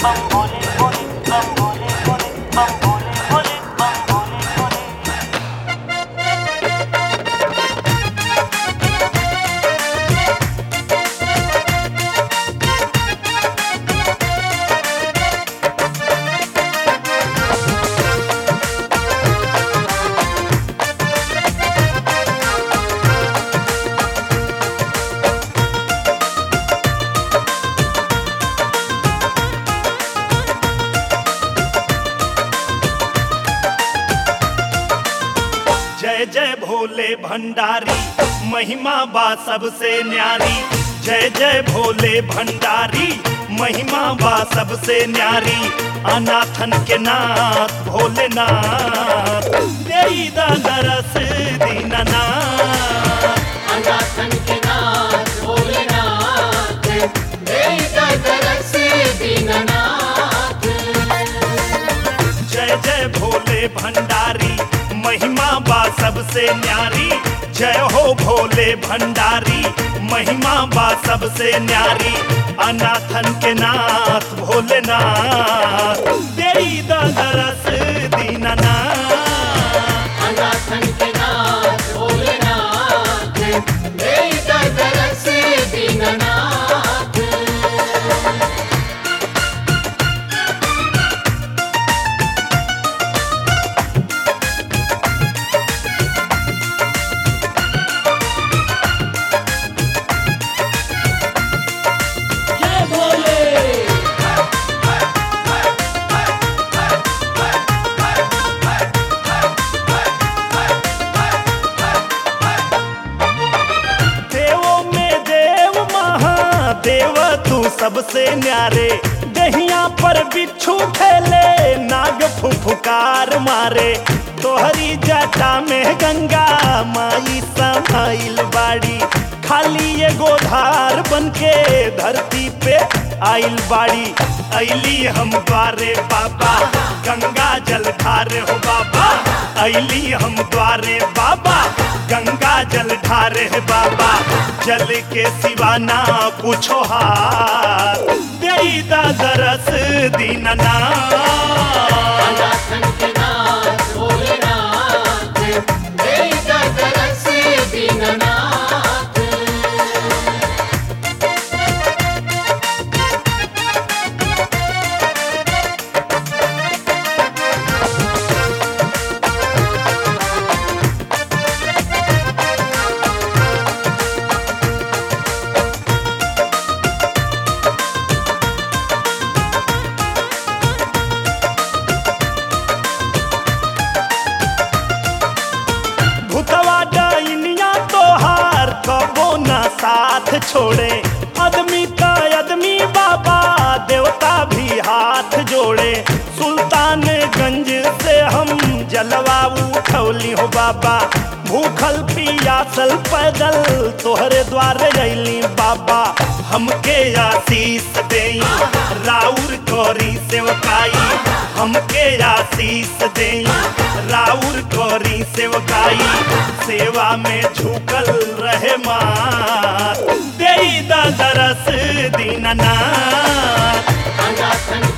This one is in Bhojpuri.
बम भोले भोले बम भोले भोले बम भोले भोले बम भोले भोले जय जय भोले भंडारी महिमा बा सबसे न्यारी जय जय भोले भंडारी महिमा बा सबसे न्यारी अनाथन के नाथ भोलेनाथ देई दा नरस दीननाथ अनाथन के नाथ भोलेनाथ देई दरस दीननाथ जय जय भोले भंडारी महिमा बा सबसे न्यारी जय हो भोले भंडारी महिमा बा सबसे न्यारी अनाथन के नाथ भोलेनाथ देई दा दरस दीननाथ अनाथन के नाथ भोलेनाथ देई दरस दीननाथ जय भोले देवों में देव महादेव तू सबसे न्यारे दहिया पर बिच्छू फैले नाग फुफुकार मारे तोहरी जटा में गंगा माई समाइल बाड़ी खाली ये गोधार बनके धरती पे आइल बाड़ी ऐली हम द्वारे बाबा गंगा जल ढारे हो बाबा ऐली हम द्वारे बाबा गंगा जल ढारे है बाबा जल के सिवा ना पूछो हाथ देई दा दरस दीनना अनाथन के नाथ भोलेनाथ देई दरस दीननाथ भूतवा डाइनिया तोहार कबो ना साथ छोड़े आदमी का आदमी बाबा देवता भी हाथ जोड़े सुल्तानगंज से हम जलवा उठौली हो बाबा भूखल पियासल पैदल तोहरे द्वारे अइली बाबा हमके आशीष देई राउर कोरी सेवकाई हमके आशीष देई राउर कोरी सेवकाई सेवा में झुकल रहे माँ देई दा दरस दीननाथ अनाथन